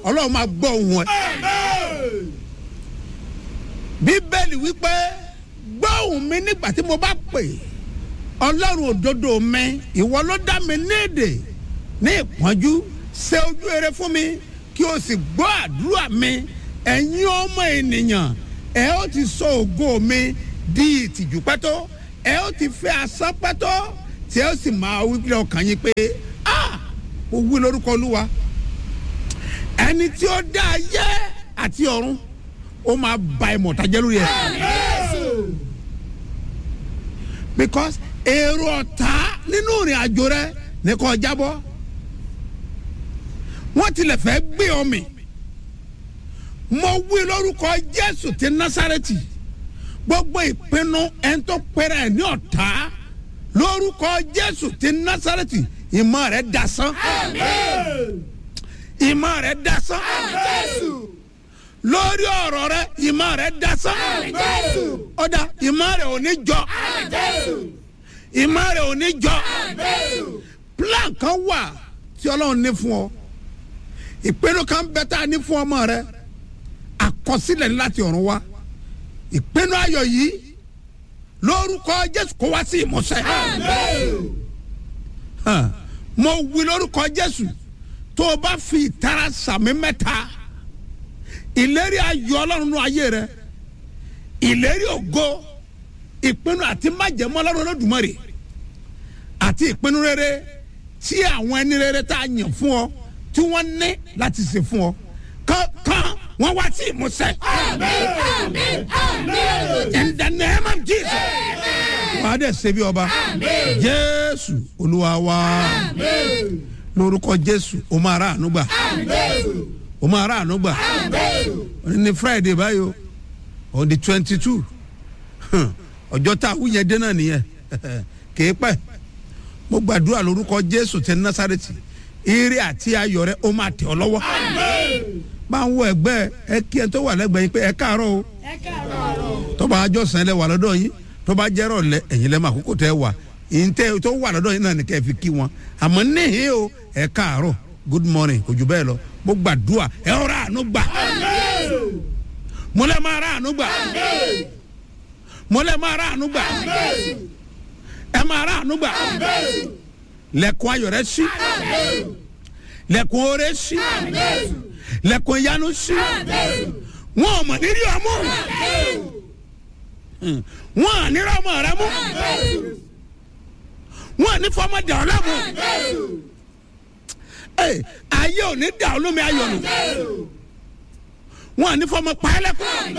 ọlọ́run máa gbọ́ ohùn ẹ. bíbélì wípé gbọ́ ohùn mi nígbà tí mo bá pè ọlọ́run òdodo mi ìwọ ló dá mi ní èdè ní ìpọ́njú ṣe ojú rere fún mi kí o sì gbọ́ àdúrà mi ẹ̀yin ọmọ ènìyàn ẹ ó ti sọ ògo mi di ìtìjú pẹ́tọ́ ẹ ó ti fẹ́ asán pẹ́tọ́ tí ẹ ó sì máa wí pé ọkàn yín pé ah mo wí lórúkọ olúwa ẹni tí ó dá ayé àti ọ̀run ó máa ba ìmọ̀ta jẹ́ lórí ẹ̀. because èrò ọ̀tá nínú ìrìn àjò rẹ ní kò jábọ́ wọ́n tilẹ̀ fẹ́ gbé ọ mì mo wí lórúkọ jésù ti násàrẹ́tì gbogbo ìpinnu ẹni tó pẹ́rẹ́ ẹ̀ ní ọ̀tá lórúkọ jésù ti násàrẹ́tì ìmọ̀ rẹ̀ dasán ìmọ̀ rẹ̀ dasán lórí ọ̀rọ̀ rẹ̀ ìmọ̀ rẹ̀ dasán ọ̀dà ìmọ̀ rẹ̀ ò ní jọ ìmọ̀ rẹ̀ ò ní jọ plan kan wà tí ọlọ́run ní fún ọ ìpinnu kan bẹ tá a ní fún ọmọ rẹ àkọsílẹ̀ ní láti ọ̀run wá ìpinnu ayọ̀ yìí lórúkọ jésù kó wá sí ìmọ̀ṣẹ́ hàn mo wí lórúkọ jésù tó o bá fi ìtara sàmì mẹ́ta ìlérí ayọ̀ ọlọ́run nínú ayé rẹ ìlérí ògo ìpinnu àti májẹ̀mọ́ ọlọ́run olódùmarè àti ìpinnu rere tí àwọn ẹni rere tá a yàn fún ọ tí wọ́n ní láti ṣe fún ọ kankan wọ́n wá sí ìmúṣẹ. in the name of jesus. wà á dẹ̀ ṣe bí ọba jésù olúwa wa lórúkọ jésù o máa ra àánú gbà o máa ra àánú gbà ní friday báyìí o on the twenty two ọjọ́ tá a wúyẹn dé náà nìyẹn kìí pẹ́ mo gbàdúrà lórúkọ jésù tẹ násàrẹ́tì ire àti ayọ̀ rẹ ó máa tẹ̀ ọ́ lọ́wọ́ máa ń wọ ẹgbẹ́ ẹ kí ẹ tó wà lẹ́gbẹ̀ẹ́ yín pé ẹ káàárọ̀ o tọ́ba àjọsìn ẹ lẹ wà lọ́dọ̀ yín tọ́ba jẹ́rọ̀ lẹ ẹ̀yin lẹ́mọ̀ àkókò tẹ́ wà ìǹtẹ́ tó wà lọ́dọ̀ yín náà ní kẹ́ ẹ fi kí wọn àmọ́ níhìn o ẹ káàárọ̀ good morning kò jù bẹ́ẹ̀ lọ mo gbàdúrà ẹ ọ̀rọ̀ àánú gbà mo lẹ́ máa rà àánú gbà mo lẹ́ máa rà àánú gbà ẹ máa rà àánú gbà lẹ́kùn ayọ̀ rẹ sí lẹ́kùn oore sí lẹ́kùn ìyanu sí wọn ò mọ̀ nírí ọmú wọn à ní rọmọ rẹ mú wọn à ní fọmọ dà ọ lámú ayé ò ní dà ọ lómi ayọ̀ nù wọn à ní fọmọ pa ẹ lẹ́kùn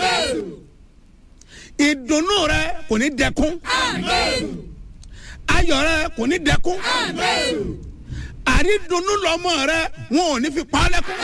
ìdùnnú rẹ kò ní dẹkùn ayọ̀ rẹ kò ní dẹkùn àrídùnnú lọmọ rẹ wọn ò ní fi pa ọ́ lẹ́kùn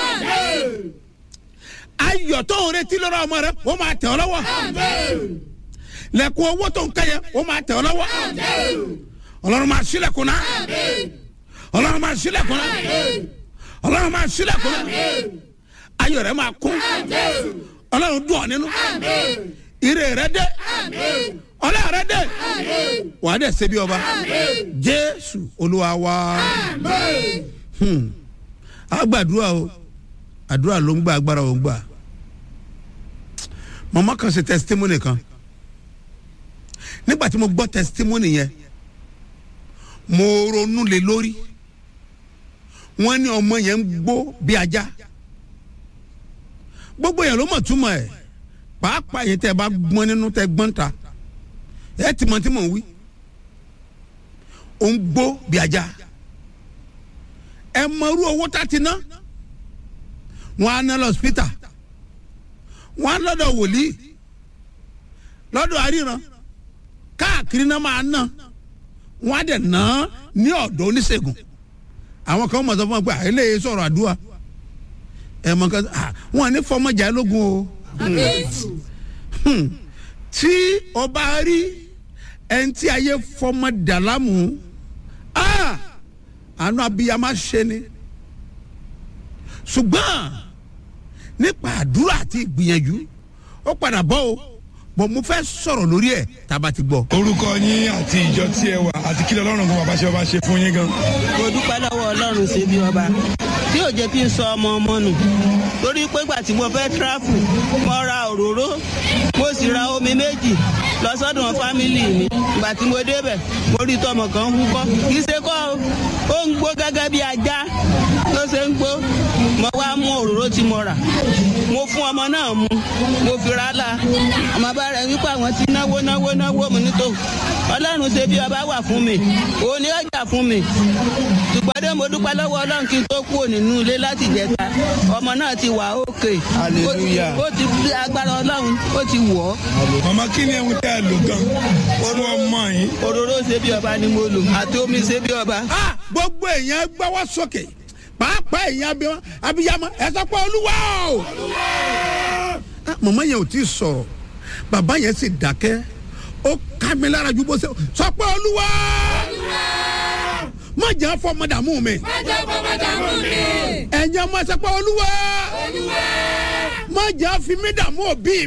ayọ̀ tó ń retí lọ́rọ̀ ọmọ rẹ ó máa tẹ̀ ọ́ lọ́wọ́ lẹ́kùn owó tó ń kẹ́yẹ ó máa tẹ̀ ọ́ lọ́wọ́ ọlọ́run máa sílẹ̀kùn náà ọlọ́run máa sílẹ̀kùn náà ọlọ́run máa sílẹ̀kùn náà ayọ̀ rẹ máa kún ọlọ́run dùn ọ́ nínú ire rẹ dé ọlọ́run rẹ dé wàá dẹ̀ ṣe bí ọba jésù olúwa wa agbàdúrà o àdúrà ló ń gbà agbára ò ń gbà mọ̀mọ́ kan ṣe testimony kan nígbà tí mo gbọ́ testimony yẹn mo ronú lé lórí wọ́n ní ọmọ yẹn ń gbó bí ajá gbogbo yẹn ló mọ̀ túmọ̀ ẹ̀ pàápàá yẹn tẹ́ ẹ bá gbọ́n nínú tẹ́ gbọ́n ta ẹ ti mọ̀ tí mò ń wí ó ń gbó bí ajá ẹ mọ irú owó tá ti ná wọn á ná lọ hospital wọn á lọ́dọ̀ wòlíì lọ́dọ̀ àríran káàkiri náà máa ná wọn á dẹ̀ ná ní ọ̀dọ̀ oníṣègùn àwọn kan mọ̀ sọ fún wọn pé àìlèyé sọ̀rọ̀ àdúrà ẹ mọ̀ kan wọn à ní fọmọjà lógun o tí o bá rí ẹni tí ayé fọmọ dàlámù àánú abiyamọ ṣe ni ṣùgbọ́n nípa àdúrà àti ìgbìyànjú ó padà bọ́ o bọ̀ mo fẹ́ sọ̀rọ̀ lórí ẹ̀ tá a bá ti gbọ́. orúkọ yín àti ìjọ tí ẹ wà àti kí lọ́lọ́run kan bàbá ṣe ọba ṣe fún yín gan. mo dúpẹ́ lọ́wọ́ ọlọ́run ṣe bí ọba tí ò jẹ́ kí n sọ ọmọ ọmọ nù torí pé gbà tí mo fẹ́ tíráfù mo ra òróró mo sì ra omi méjì lọ sọ́dọ̀ fámìlì mi ìgbà tí mo débẹ̀ mo rí tọmọ kan húkọ́ kì í ṣe kọ́ o ó ń gbó gẹ́gẹ́ bí ajá ló ṣe ń gbó mo wá mú òróró tí mo rà mo fún ọmọ náà mu mo fi ra la ọmọ bá rẹ wípé àwọn ti náwó náwó náwó mi nítò ọlọ́run ṣe bí ọba wà fún mi òun ni ọjà fún mi ṣùgbọ́n dé mo dúpẹ́ lọ́wọ́ ọlọ́run kí n tó kúrò nínú ilé láti jẹta ọmọ náà ti wà ókè Hallelujah. ó ti fi agbára ọlọ́run ó ti wọ̀ ọ́ màmá kí ni ẹ̀hún tẹ́ ẹ lò gan fún ọmọ yín. òróró ṣe bí ọba ni mo lò àti omi ṣe bí ọba. Ah, gbogbo èèyàn gbọ́wọ́ sókè pàápàá èèyàn abiyamọ abiyamọ ẹ sọ pé olúwa o. Ah, màmá yẹn ò tí ì sọ̀rọ̀ bàbá yẹn sì dákẹ́ ó ká mi lára ju bó ṣe sọ pé olúwa má jẹ́ fọmọ dààmú mi ẹ̀yin ọmọ ẹ sọ pé olúwa má jẹ́ fi mí dààmú òbí